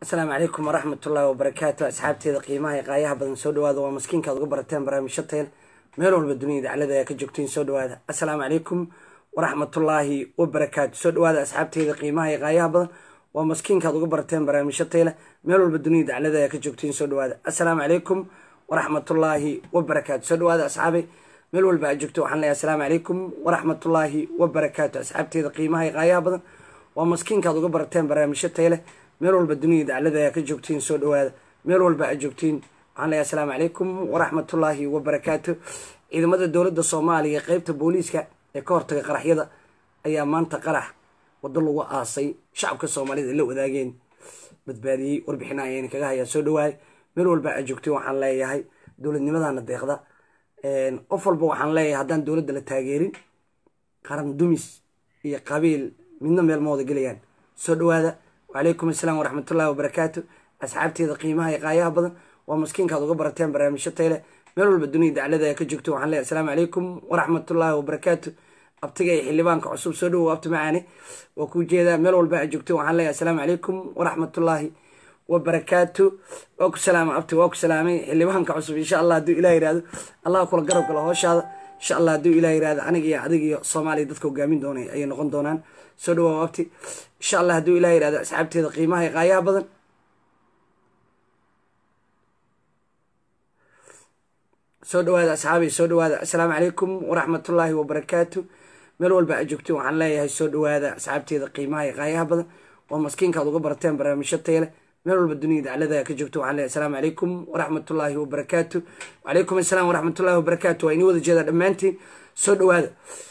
asalaamu calaykum waraxmatullaahi wabarakaatu asxaabteeda qiimaha ee qaayaha badan soo dhawaada waa maskiinkaad uga barateen barnaamijyo teel meel walba duniyada daclada ayaa ka joogtiin soo dhawaada asalaamu calaykum waraxmatullaahi wabarakaatu soo dhawaada asxaabteeda qiimaha ee qaayaha badan waa maskiinkaad uga barateen barnaamijyo teele meel walba duniyada daclada ayaa ka joogtiin soo dhawaada asalaamu calaykum waraxmatullaahi wabarakaatu soo dhawaada asxaabay meel walba aad joogto waxaan leeyahay asalaamu calaykum waraxmatullaahi wabarakaatu asxaabteeda qiimaha ee qaayaha badan waa maskiinkaad uga barateen barnaamijyo teele meel walba duniyada daclada ayaa ka joogtiin soo dhawaada meel walba aad joogtiin waxaan leeyahay asalaamu calaykum waraxmatullaahi wabarakaatu ciidamada dowladda soomaaliya qeybta booliiska ee ka hortaga qaraxyada ayaa maanta qarax waddo lagu aasay shacabka soomaalida ay la wadaageen badbaadiyey warbixina ayayna kaga hayaa soo dhawaada meel walba aad joogtiin waxaan leeyahay dowladnimadana deeqda qof walba waxaan leeyahay haddaan dowladda la taageerin qaran dumis iyo qabiil midna meel ma wada gelayaan soo dhawaada wacalaykum asalaam waraxmatullahi wabarakaatu asxaabteeda qiimaha iyo qaayaha badan waa maskiinkaad uga barateen barnaamijyo tayle meel walba duniyada daclada ayaa ka joogto waxaan leeyahay asalaamu calaykum waraxmatullaahi wabarakaatu abtiga iyo xildhibaanka cusub soo dhawow abti macaani waa kuu jeedaa meel walba aad joogto waxaan leeyahay asalaamu calaykum waraxmatullaahi wabarakaatu waa ku salaama abti waa ku salaamay xildhibaanka cusub insha allah hadduu ilah yihahdo allah kula garab galo hooshaada insha allah hadduu ilah yihahdo aniga iyo adig iyo soomaaliya dadka hogaamin doonay ayay noqon doonaan soo dhawaa abti insha allah hadduu ilah yihahdo asxaabteeda qiimaha iyo qaayaha badan soo dhawaada asxaabay soo dhawaada assalaamu calaykum waraxmatullaahi wabarakaatu meel walba aad joogtiin waxaan leeyahay soo dhawaada asxaabteeda qiimaha iyo qaayaha badan waa maskiinkaad uga barateen barnaamijyo teele meel walba duniyada daclada ka joogto waxaan leeyahay asalaamu calaykum waraxmatullaahi wabarakaatu wacalaykum assalaam waraxmatullahi wabarakaatu waa inii wada jeedaa dhammaantiin soo dhawaada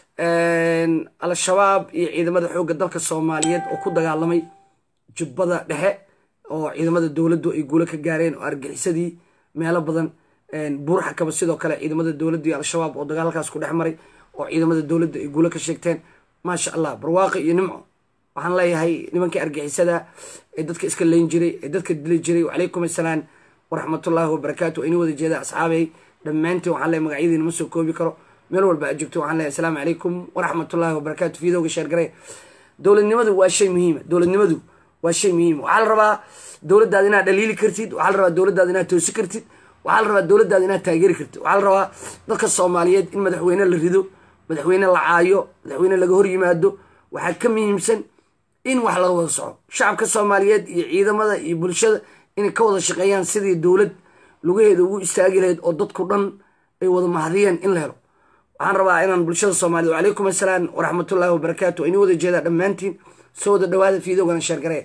al-shabaab iyo ciidamada xoogga dalka soomaaliyeed oo ku dagaalamay jubbada dhexe oo ciidamada dowladdu ay guulo ka gaareen oo argixisadii meelo badan buurxakaba sidoo kale ciidamada dowladda iyo al-shabaab oo dagaalkaas ku dhex maray oo ciidamada dowladda ay guulo ka sheegteen maasha allah barwaaqi iyo nimco waxaan leeyahay nimankii argixisada ee dadka iska leyn jiray ee dadka dili jiray wacalaykum assalaam waraxmatullaahi wabarakaatu waa inii wada jeeda asxaabay dhammaantiin waxaan leeyahay magacyadiina ma soo koobi karo meel walba aad joogto waxaan leeyahay asalaamu calaykum waraxmatullaahi wabarakaatu fiidowga sheergaree dowladnimadu waa shay muhiima dowladnimadu waa shay muhiima waxaa la rabaa dowladdaada inaad dhaliili kartid waxaa la rabaa dowladdaada inaad toosi kartid waxaa la rabaa dowladdaada inaad taageeri kartid waxaa la rabaa dadka soomaaliyeed in madaxweyne la rido madaxweyne la caayo madaxweyne laga hor yimaado waxaa ka muhiimsan in wax laga wada soco shacabka soomaaliyeed iyo ciidamada iyo bulshada inay ka wada shaqeeyaan sidii dowlad lugaheeda ugu istaagi lahayd oo dadku dhan ay wada mahadiyeen in la helo waxaan rabaa inaan bulshada soomaaliyed wacalaykum assalaam waraxmatullaahi wabarakaatu waa inii wada jeedaa dhammaantiin soo wada dhawaada fiidowgana sheergaree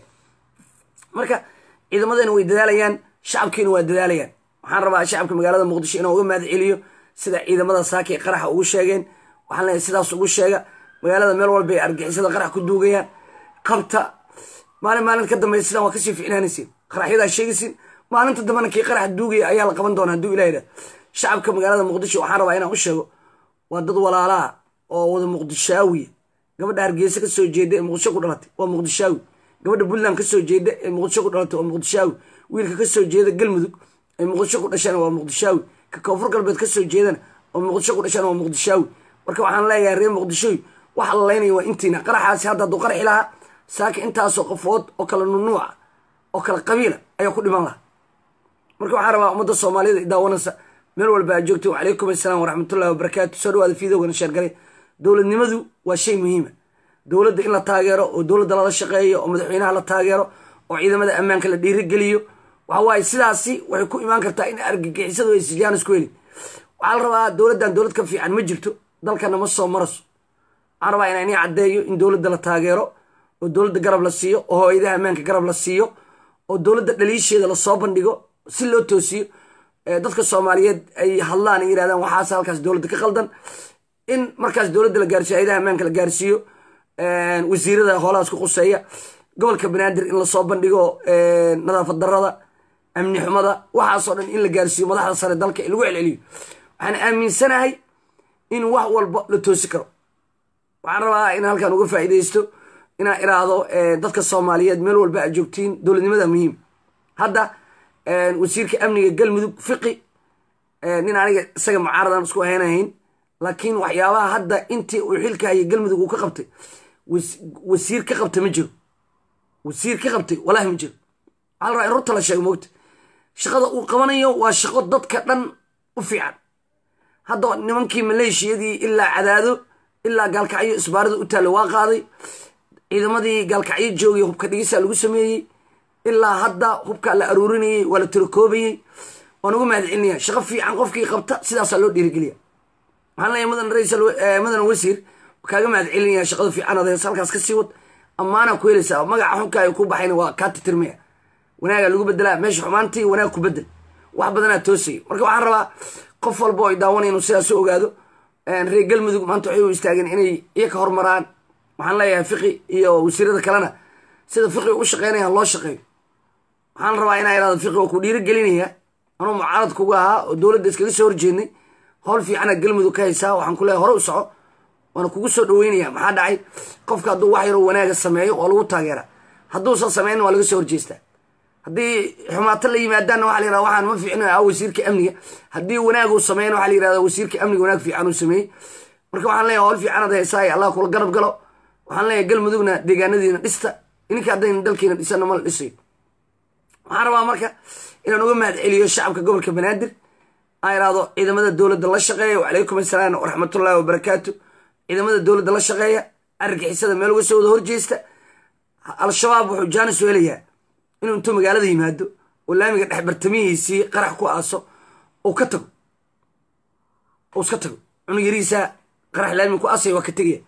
marka ciidamadana way dadaalayaan shacabkiina waa dadaalayaan waxaan rabaa shacabka magaalada muqdisho inaan uga mahad celiyo sida ciidamada saaka ay qaraxa ugu sheegeen waxaan leeyahay sidaas ugu sheega magaalada meel walba ay argixisada qarax ku duugayaan qabta maalin maalin ka dambaysa sidaan waa kasii ficnaanaysiin qaraxyadaa sheegaysiin maalinta dambena kii qaraxa duugaya ayaa la qaban doona hadduu ilah yidhah shacabka magaalada muqdisho waxaan rabaa inaan u sheego waa dad walaalaa oo wada muqdishaawiya gabadha hargeysa kasoo jeeda ee muqdisho ku dhalatay waa muqdishaawi gabadha puntland kasoo jeeda ee muqdisho ku dhalatay waa muqdishaawi wiilka kasoo jeeda galmudug ee muqdisho ku dhashana waa muqdishaawi ka koonfur galbeed kasoo jeedana oo muqdisho ku dhashana waa muqdishaawi marka waxaan leeyahay reer muqdishooy waxa la laynaya waa intiina qaraxaasi hadda hadduu qaraxi lahaa saaka intaasoo qofood oo kala nunuuca oo kala qabiila ayaa ku dhiman lahaa marka waxaan rabaa ummadda soomaaliyada idaawanaysa meel walba aad joogto wacalaykum assalaam waraxmatullahi wabarakaatu soo dhawaada fiidowgana sheergalay dowladnimadu waa shay muhiima dowladda in la taageero oo dowladda lala shaqeeyo oo madaxweynaha la taageero oo ciidamada ammaanka la dhiirigeliyo waxa waaye sidaasi waxay ku imaan kartaa in argagixisadu ay sijaan isku helin waxaa la rabaa dowladdan dowlad ka fiican ma jirto dalkana ma soo maraso waxaan rabaa inaa inii caddeeyo in dowladda la taageero oo dowladda garab la siiyo oo hooyadaha ammaanka garab la siiyo oo dowladda dhaliisheeda lasoo bandhigo si loo toosiyo dadka soomaaliyeed ay hadlaan ay yirahdaan waxaas halkaas dowladda ka qaldan in markaas dowladda la gaarsiyo hayadaha ammaanka la gaarsiiyo wasiirada hoolahaas ku quseeya gobolka banaadir in lasoo bandhigo nadaafad darada amni xumada waxaasoo dhan in la gaarsiiyo madaxda sare dalka lagu celceliyo waxaan aaminsanahay in wax walba la toosi karo waxaan rabaa in halkan uga faa'iidaysto inaan iraahdo dadka soomaaliyeed meel walba aad joogtiin dowladnimada muhiim hadda wasiirka amniga galmudug fiqi nin aniga isaga mucaaradan isku ahaynahayn laakiin waxyaabaha hadda intii uu xilka hayay galmudug uu ka qabtay wasiir ka qabta ma jiro wasiir ka qabtay walahi ma jiro waxaa la rabaa in runta la sheego moogta shaqada uu qabanayo waa shaqo dadka dhan u fiican hadda nimankii maleeshiyadii ilaa cadaado ilaa gaalkacyo isbaarada u taalla waa qaaday ciidamadii gaalkacyo joogay hubka dhigisa lagu sameeyey ilaa hadda hubkaa la aruurinayey waa la tirakoobayey waan ugu mahad celinaya shaqo fiican qofkii qabta sidaasaa loo dhiirigeliya waxaan leeyahay mudan raisal mudan wasiir kaaga mahad celinaya shaqada fiican adees halkaas ka sii wad ammaanaa ku helaysaa magaca xunka ay ku baxayna waa kaa titirmaya wanaagaa lagu bedelaa meesha xumaantii wanaag ku bedel wax badanaa toosaya marka waxaan rabaa qof walba oo ay daawanaya inuu sidaas u ogaado reer galmudug maanta waxay u istaageen inay iyaga hormaraan waxaan leeyahay fiqi iyo wasiirada kalena sida fiqi u shaqeynayaan loo shaqeeyo waxaan rabaa inaa irahdo fiqi oo ku dhiirigelinaya anuu mucaarad kuga ahaa oo dowladda iskaga soo horjeednay howl fiicana galmudug ka haysaa waxaan ku leeyahay hore u soco waana kugu soo dhaweynaya maxaa dhacay qofka hadduu wax yaroo wanaaga sameeyo waa lagu taageera hadduusan sameynna waa laga soo horjeestaa haddii xumaato la yimaadaanna waxa la yirahda waxaan ma fiicno ah wasiirka amniga haddii wanaag uu sameeyana waxa la yirahda wasiirka amniga wanaag fiican uu sameeyey marka waxaan leeyahay howl fiicanad haysaa ee allah kula garab galo waxaan leeyahay galmudugna deegaanadiina dhista ininka haddayna dalkiina dhisana ma la dhisayo waxaan rabaa marka inaan uga mahad celiyo shacabka gobolka banaadir aan irahdo ciidamada dowladda la shaqeeya wacalaykum assalaam waraxmatullahi wabarakaatu ciidamada dowladda la shaqeeya argixisada meel uga soo wada horjeesta al-shabaab wuxuu jaanis u helayaa inuu intuu magaalada yimaado oo laamiga dhex bartamihiisii qarax ku aaso uu ka tago uu iska tago cunug yarihiisa qarax laamiga ku aasaya waa ka tegaya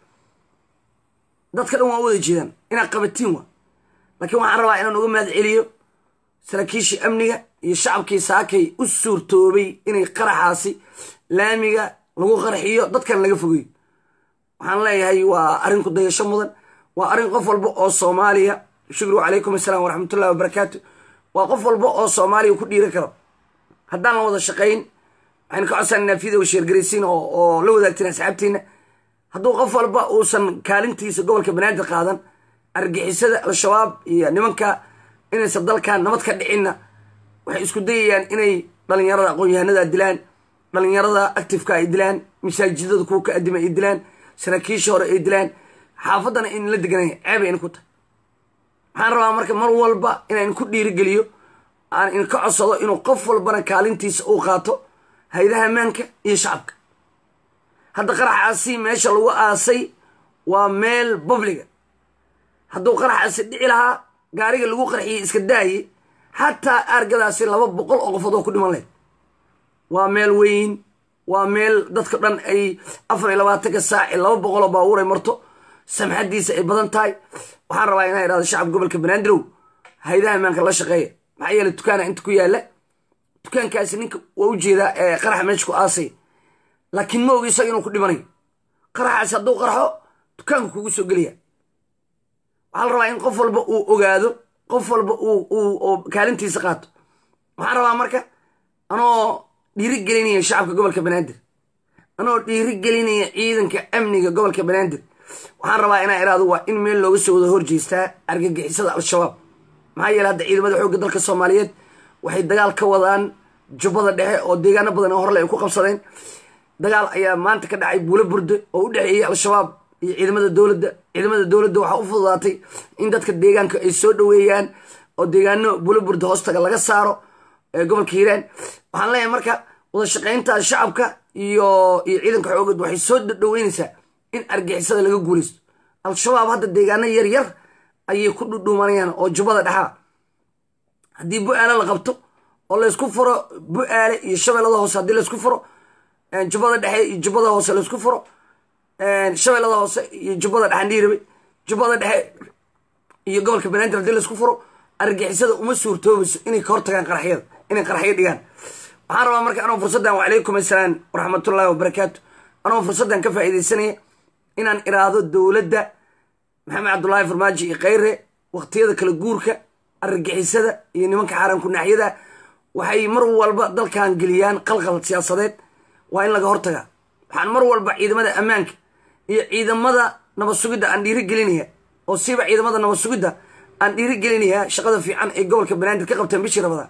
dadka dhan waa u wada jeedaan inaad qabatiin wa laakiin waxaan rabaa inaan uga mahad celiyo saraakiishii amniga iyo shacabkii saakay u suurtoobay inay qaraxaasi laamiga lagu qarxiyo dadkan laga fogeeyo waxaan leeyahay waa arrin ku dayasho mudan waa arrin qof walba oo soomaaliya shukru calaykum assalaam waraxmatullahi wabarakaatu waa qof walba oo soomaaliya ku dhiiran karo haddaan la wada shaqayn waxaynu ka codsanaynaa video sheergaraysiin oo la wadaagtiin asxaabtiina hadduu qof walba uusan kaalintiisa gobolka banaadir qaadan argixisada al-shabaab iyo nimanka inaysan dalkan nabad ka dhicinna waxay isku dayayaan inay dhalinyarada aqoon-yahanada dilaan dhalinyarada actifeka ay dilaan masaajidada kuwa ka adima ay dilaan saraakiisha hore ay dilaan xaafaddana in la deganaya ceeb ayna ku tahay waxaan rabaa marka mar walba inaan ku dhiirigeliyo aan inka codsado inuu qof walbana kaalintiisa uu qaato haydaha ammaanka iyo shacabka hadda qaraxaasi meesha lagu aasay waa meel babliga hadduu qaraxaasi dhici lahaa gaariga lagu qarxiyey iska daaye xataa aargadaasi laba boqol oo qofood oo ku dhiman lahayd waa meel weyn waa meel dadka dhan ay afar iyo labaatanka saaci laba boqol oo baabuur ay marto samxadiisa ay badan tahay waxaan rabaa inaa idhahdo shacabka gobolka banaadir haydaha ammaanka la shaqeeya maxaa yeele dukaana inta ku yaalla dukaankaasi ninka waa u jeedaa ee qaraxa meesha ku aasay laakiin ma ogi isaga inuu ku dhimanayo qaraxaasi hadduu qarxo dukaanka kugu soo gelaya waxaa la rabaa in qof walba uu ogaado qof walba uu kaalintiisa qaato waxaan rabaa marka anoo dhiiri gelinaya shacabka gobolka banaadir anoo dhiiri gelinaya ciidanka amniga gobolka banaadir waxaan rabaa inaa iraado waa in meel looga soo wada horjeestaa argagixisada al-shabaab maxaa yeele hadda ciidamada xoogga dalka soomaaliyeed waxay dagaal ka wadaan jubbada dhexe oo deegaano badan oo horle ay ku qabsadeen dagaal ayaa maanta ka dhacay buulo burde oo u dhexeeyey al-shabaab iyo ciidamada dowladda ciidamada dowladda waxaa u fududaatay in dadka deegaanka ay soo dhoweeyaan oo deegaano buulo burde hoostaga laga saaro gobolka hiiraan waxaan leeyahay marka wada shaqaynta shacabka iyo iyo ciidanka xoogad waxay soo dhoweynaysaa in argixisada laga guulaysto al-shabaab hadda deegaano yar yar ayay ku dhudhuumanayaan oo jubbada dhexaa haddii bu-aale la qabto oo laysku furo bu-aale iyo shabeellada hoose haddii laysku furo jubbada dhexe iyo jubbada hoose laysku furo shabeellada hoose iyo jubbada dhexandhiirabe jubbada dhexe iyo gobolka banaadir haddii laysku furo argixisada uma suurtoobayso inay ka hortagaan qaraxyada inay qaraxyo dhigaan waxaan rabaa marka anoo fursaddan wacalaykum assalaam waraxmatullahi wabarakaatu anoo fursaddan ka faa'iidaysanaya inaan iraahdo dowladda maxamed cabdullaahi farmaajo iyo kheyre waqtiyada kala guurka argagixisada iyo nimanka xaaraanku naaxyada waxay mar walba dalkan geliyaan qalqal siyaasadeed waa in laga hortagaa waxaan mar walba ciidamada ammaanka iyo ciidamada nabad sugidda aan dhiiri gelinaya oo siiba ciidamada nabad sugidda aan dhiiri gelinayaa shaqada fiican ay gobolka banaadir ka qabteen bishii rabadaan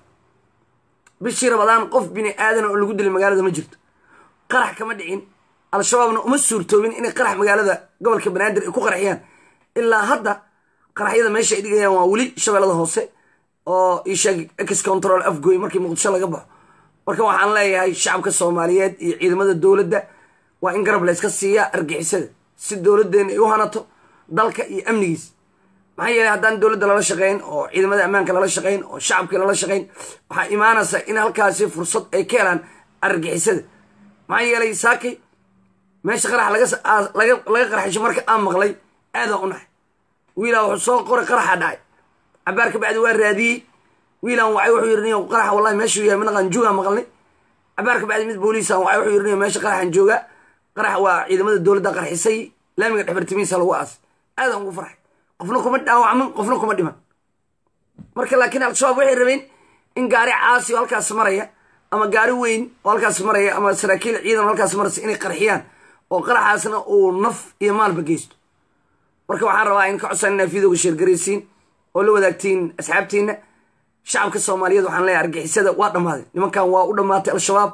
bishii rabadaan qof bini aadan oo lagu dilay magaalada ma jirto qarax kama dhicin al-shabaabna uma suurtoobin inay qarax magaalada gobolka banaadir ay ku qaraxiyaan ilaa hadda qaraxyada meesha ay dhigayaan waa weli shabeellada hoose oo isheeg ex control afgoy markii muqdisho laga baxo marka waxaan leeyahay shacabka soomaaliyeed iyo ciidamada dowladda waa in garab layska siiyaa argixisada si dowladdeena ay u hanato dalka iyo amnigiis maxaa yeelay haddaan dowladda lala shaqayn oo ciidamada ammaanka lala shaqayn oo shacabkii lala shaqayn waxaa imaanaysa in halkaasi fursad ay ka helaan argixisada maxaa yeelay saakay meesha qarax laga qarxisho marka aan maqlay aadaan u nahay wiilaan wuxuu soo qoray qaraxa dhacay cabaar ka bacdi waa raadiyey wiilaan wacay wuxuu yidhi niyo qaraxa wallahi meeshuu yahay midnaqaan joogaa maqalnay cabaar ka bacdi mid booliisaan wacay wuxuu yidhi niyo meesha qaraxan joogaa qarax waa ciidamada dowladda qarxisay laamiga dhexbartimihiisa lagu aas aadaan ugu farxay qofna kuma dhaawacman qofna kuma dhiman marka laakiin al-shabaab waxay rabeen in gaari caasi oo halkaas maraya ama gaari weyn oo halkaas maraya ama saraakiil ciidan oo halkaas maraysa inay qarxiyaan oo qaraxaasna uu naf iyo maalba geysto marka waxaan rabaa in ka codsan inaa videoga sheergaraysiin oo la wadaagtiin asxaabtiina shacabka soomaaliyeed waxaan leeyahay argixisada waa dhammaaday nimankan waa u dhammaatay al-shabaab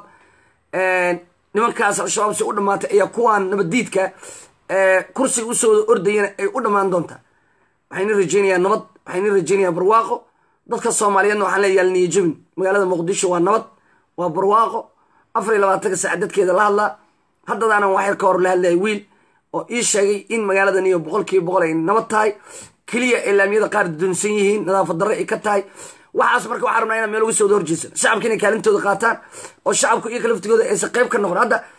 nimankaas al-shabaab si u dhammaatay ayaa kuwaan nabaddiidka kursiga usoo wada ordayana ay u dhammaan doontaa waxayna rajeynayaa nabad waxayna rajeynayaa barwaaqo dadka soomaaliyeedna waxaan leeyahay yaalniyo jabin magaalada muqdisho waa nabad waa barwaaqo afar iyo labaatanka saac dadkeeda la hadlaa haddadaanan waxyar ka hor la hadlayay wiil oo ii sheegay in magaaladan iyo boqolkiiba boqol ay nabad tahay keliya ee laamiyada qaar dunsan yihiin nadaafad darre ay ka tahay waxaas marka waxaan rabnaa inaan meel uga soo wada horjeesan shacabka inay kaalintooda qaataan oo shacabku iyo kalaftigooda aysan qayb ka noqon hadda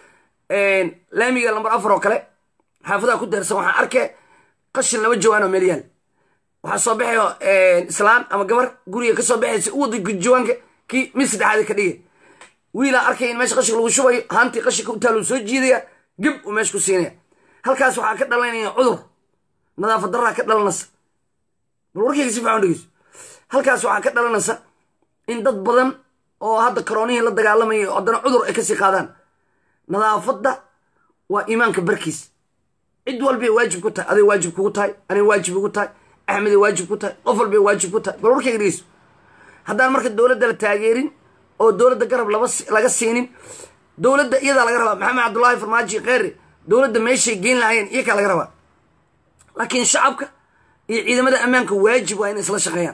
laamiga lambar afar oo kale xaafadaha ku deersan waxaan arkay qashin laba jawaan oo meel yaal waxaa soo baxayo islaan ama gabar guriga ka soo baxaysa u waday jawaanka kii mid saddexaad ka dhigay wiilaa arkay in meesha qashinka lagu shubayo haantii qashinka u taaluu soo jiidaya geb uu meesha ku siinaya halkaas waxaa ka dhalanaya cudur nadaafad darraa ka dhalanaysa bal warkayga si fiican dhegeyso halkaas waxaa ka dhalanaysa in dad badan oo hadda karoonihii la dagaalamaya haddana cudur ay kasii qaadaan nadaafadda waa iimaanka barkiis cid walbay waajib ku tahay aday waajib kugu tahay anay waajib ugu tahay axmeday waajib ku tahay qof walbay waajib ku tahay bal warkayga dhegeyso haddaan marka dowladda la taageerin oo dowladda garab laga siinin dowladda iyadaa laga rabaa maxamed cabdullaahi farmaaji kheyre dowladda meeshay geyn lahaayeen iyakaa laga rabaa laakiin shacabka iyo ciidamada ammaanka waajib waa inay isla shaqeeyaan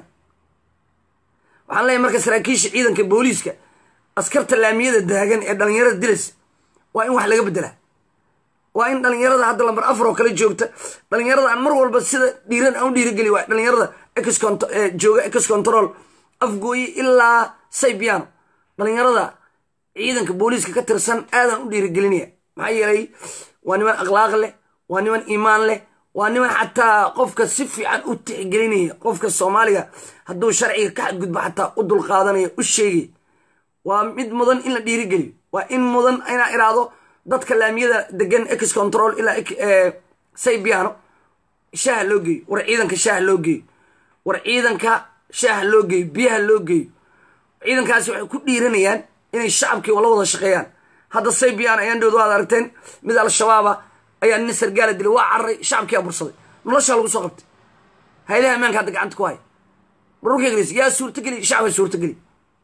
waxaan leeyahy marka saraakiisha ciidanka booliiska askarta laamiyada daagan ee dhallinyarada dilas waa in wax laga beddelaa waa in dhallinyarada hadda lambar afar oo kale joogta dhallinyarada aan mar walba sida dhiiran aan u dhiirigeli waay dhallinyarada jooga ex control afgooye ilaa saybiano dhallinyarada ciidanka booliiska ka tirsan aadaan u dhiirigelinaya maxaa yeelay waa niman akhlaaq leh waa niman iimaan leh waa niman xataa qofka si fiican u tixgelinaya qofka soomaaliga hadduu sharciga ka xadgudbo xataa u dulqaadanaya u sheegay waa mid mudan in la dhiirigeliyo waa in mudan inaa iraado dadka laamiyada degan ex control ilaa saybiano shaaha loo geeyo war ciidanka shaaha loo geeyo war ciidanka shaaha loo geeyo biyaha loo geeyo ciidankaasi waxay ku dhiiranayaan inay shacabkii la wada shaqeeyaan hadda saybiyan ayaan dhowd waad aragteen mid al-shabaaba ayaa nin sargaala dilay waa cararay shacabkii abursaday noloshaa lagu soo qabtay haylaha ammaanka hadda gacanta ku haya barurkeglis yaa suurtageli shacaba suurtageli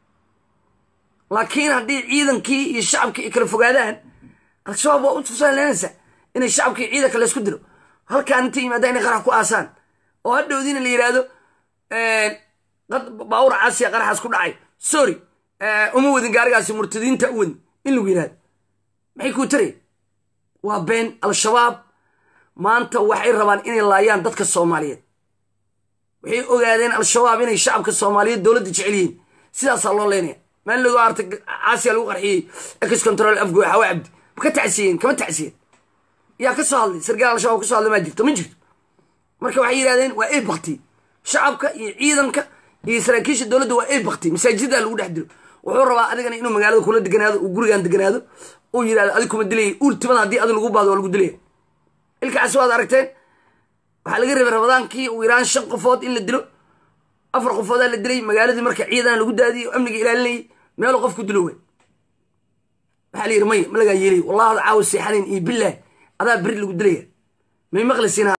laakiin haddii ciidankii iyo shacabkii ay kala fogaadaan al-shabaab waa u tusaalanaysa inay shacabkii ciidanka laysku dilo halkaan inta yimaada inay qarax ku aasaan oo hadhowdiina la yidhaahdo baawur caasiya qaraxaas ku dhacay sorry uma wadin gaarigaasi murtadiinta u wadin in lagu yidhahdo maxay kuu taraya waa been al-shabaab maanta waxay rabaan inay laayaan dadka soomaaliyeed waxay ogaadeen al-shabaab inay shacabka soomaaliyeed dowladda jecel yihiin sidaasaa loo leynaya maalin lagu artay caasiya lagu qarxiyey ex control afgoy xawa cabdi ma ka tacsiyeen kama tacsiyeen yaa ka soo hadlay sargaal al-shabaab ka soo hadlay maa jirto ma jirto marka waxay yidhahdeen waa ey bakti shacabka iyo ciidanka iyo saraakiisha dowladda waa ey bakti masaajida lagu dhex dilo wuxuu rabaa adigana inuu magaalada kula deganaado uu gurigaan deganaado uu yidhahdo adig kuma dilaya ultimada haddii adi lagu baado waa lagu dilaya ilkaasi waad aragteen waxaa laga rabay ramadaankii uu yaraan shan qofood in la dilo afar qofoodaa la dilay magaaladii marka ciidana lagu daadiyey o amniga ilaalinayay meelu qofku dilo wey waxaa la yidhi maya ma lagaa yeelay wallahi ada caawa seexanayn iyo bilaah adaa beri lagu dilaya may maqlisiina